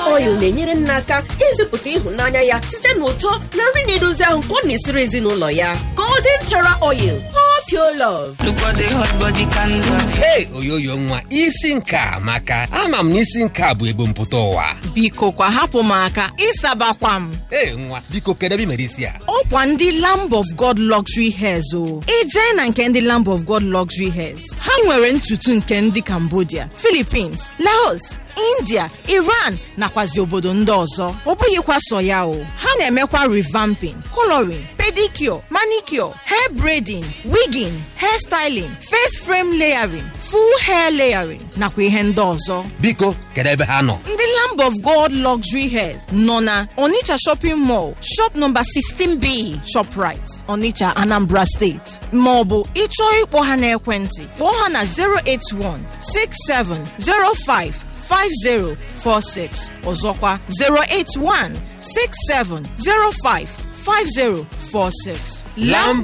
oil na-enyere nna aka ịzụpụta ịhụnanya ya site n'ụtọ na nri na-edozi ahụ nke ọ na-esiri ezinụlọ ya golden chara oil pure love Hey, oyoyo nwa isi nka maka ama m na isi nka bụ ebumpụta ụwa biko kwa hapụ m aka ịsabakwa m ee nwa biko kedebe mere isi a ọkwa ndị lamb of god luxury hairs o ijee na nke ndị lamb of god luxury hairs ha nwere ntutu nke ndị cambodia philippines laos india iran nakwazi obodo ndị ọzọ ọ bụghịkwa sọ ya o ha na-emekwa revamping coloring pedicure manicure hair braiding wigging hair styling face frame layering full hair layering nakwa ihe ndị ọzọ biko kedebe ha nọ ndị lamb of god luxury hairs nọ na onitsha shopping mall shop number 16b shoprite onitsha anambra steeti maọbụ ịchọọ ịkpọ ha n'ekwentị kpọọ ha na 081 6705 5046 ọzọkwa 081 6705 5046 Lamb